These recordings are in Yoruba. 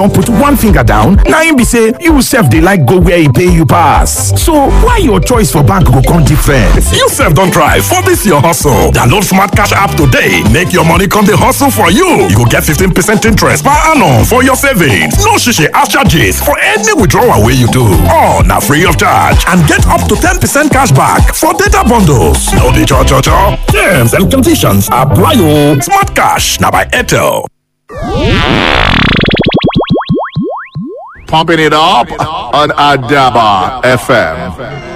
don put one finger down na im be say you sef dey like go where e pay you pass so why your choice for bank go come different. you sef don try for dis your hustle download smart cash app today make your money come dey hustle for you you go get 15 percent interest per annum for your savings no shishi ash charges for any withdrawal wey you do all na free of charge and get up to 10 percent cash back for data bundles no be cho cho cho terms and conditions apply o smart cash na by airtel. Pumping it up on Adaba FM.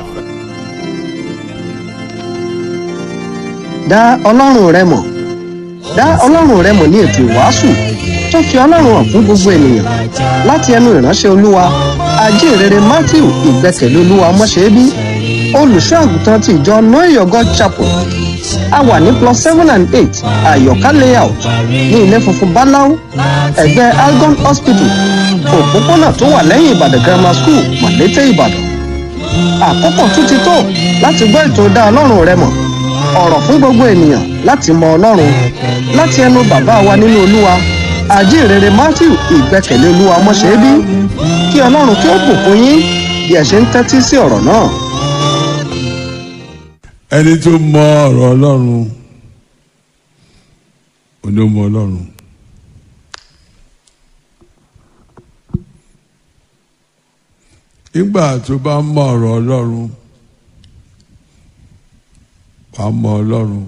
dá ọlọ́run rẹ mọ̀ dá ọlọ́run rẹ mọ̀ ní ètò ìwàásù tó fi ọlọ́run hàn fún gbogbo ènìyàn láti ẹnu ìránṣẹ́ olúwa ajínrere matthew ìgbẹ́kẹ̀lé olúwa mọ́ṣẹ́bí olùṣọ́ àgùntàn ti ìjọ noyo god chapel a wà ní plus seven and eight àyọ̀ká layout ní ilé funfun báláú ẹ̀gbẹ́ algon hospital òpópónà tó wà lẹ́yìn ìbàdàn grammar school mọ̀lété ìbàdàn àkókò tún ti tó láti gbọ́ ètò dá ọlọ́run rẹ mọ̀ ọ̀rọ̀ fún gbogbo ènìyàn láti mọ ọlọ́run láti ẹnu bàbá wa nínú olúwa àjíǹrere matthew ìgbẹ́kẹ̀lé olúwa mọ́ṣẹ́bí kí ọlọ́run kí ó bùkún yín bí ẹ ṣe ń tẹ́tí sí ọ̀rọ̀ náà. ẹni tó mọ ọ̀rọ̀ ọlọ́run òní ó mọ ọlọ́run nígbà tó bá mọ ọ̀rọ̀ ọlọ́run wàá mọ ọlọ́run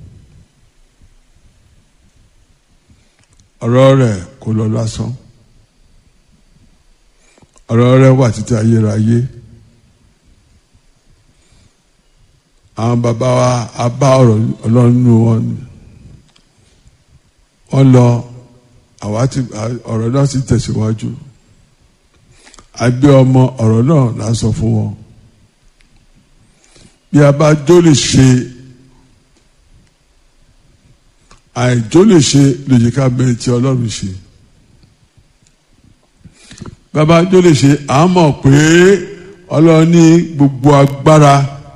ọ̀rọ̀ rẹ̀ kò lọ lásán ọ̀rọ̀ rẹ̀ wà títí ayérayé àwọn bàbá wa a bá ọ̀rọ̀ ọlọ́run nínú wọn ni wọ́n lọ àwa ti ọ̀rọ̀ náà ti tẹ̀síwájú àgbé ọmọ ọ̀rọ̀ náà là ń sọ fún wọn bí a bá jó lè ṣe àìjó lè ṣe lòdì ká bẹ̀rẹ̀ tí ọlọ́run ṣe bàbá jó lè ṣe à ń mọ̀ pé ọlọ́run ní gbogbo agbára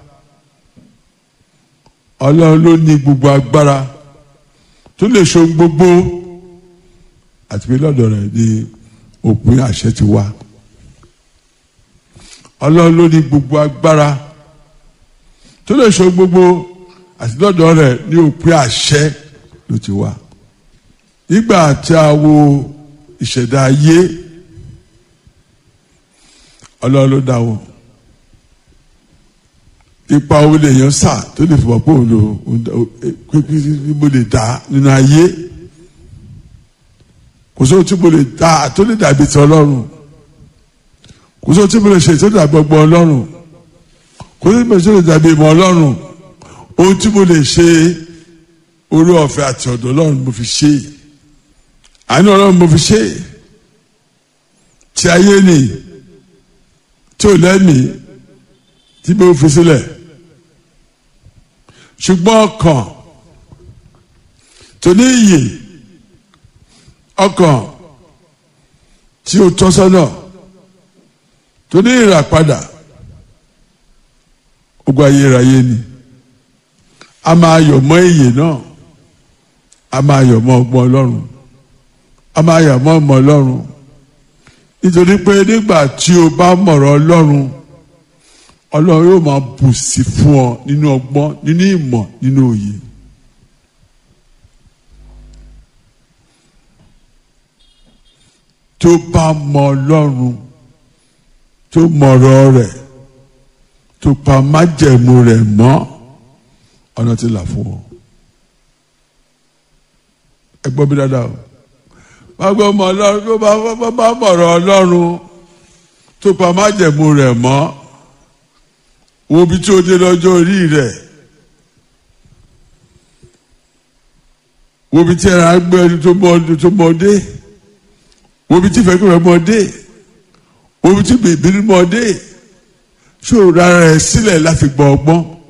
ọlọ́run ló ní gbogbo agbára tó lè ṣe gbogbo àti pé lọ́dọ̀ rẹ̀ ni òpin àṣẹ ti wá ọlọ́run ló ní gbogbo agbára tó lè ṣe gbogbo àti lọ́dọ̀ rẹ̀ ní òpin àṣẹ ló ti wá nígbà tí a wo ìṣẹ̀dá ayé ọlọ́run ló dá wọn ipa wo lè yan sá tó lè fọwọ́ pé òun lò pé mo lè dá nínú ayé kò sóhun tí mo lè dá tó lè dàbí ti ọlọ́run kò sóhun tí mo lè ṣe tó dàbí ọgbọ́n ọlọ́run kò sóhun tí mo lè ṣe tó dàbí ìmọ̀ ọlọ́run ohun tí mo lè ṣe orí ọ̀fẹ́ àti ọ̀dọ̀ ọlọ́run mo fi ṣe àánú ọlọ́run mo fi ṣe tí ayé ni tí ò lẹ́mìí tí mo fi sílẹ̀ ṣùgbọ́n ọkàn tó ní iyè ọkàn tí ó tọ́ sọ́nà tó ní ìràpadà ogun ayérayé ni a máa yọ̀ mọ́ iyè náà a máa yọ̀ mọ́ ọgbọ́n ọlọ́run a máa yọ̀ mọ́ ọmọ ọlọ́run nítorí pé nígbà tí o bá mọ̀rọ̀ ọlọ́run ọlọ́run yóò máa bù sí fún ọ nínú ọgbọ́n nínú ìmọ̀ nínú òye. tó bá mọ ọlọ́run tó mọ̀rọ̀ rẹ̀ tó pa májẹ̀mú rẹ̀ mọ́ ọ̀nà ti là fún ọ. ẹ gbọ́ mi dáadáa o bá gbọ́ mọ ọlọ́run tó bá bá mọ̀rọ̀ ọlọ́run tó pa májẹ̀mú rẹ̀ mọ́ wo bí tí o dé lọ́jọ́ orí rẹ̀ wo bí tí ẹ̀rọ agbẹ́ ẹni tó mọ dé wo bí tí ìfẹ́kùn rẹ̀ mọ dé wo bí tí bèbí mọ dé ṣòro rárá rẹ̀ sílẹ̀ láti gbọ́ ọgbọ́n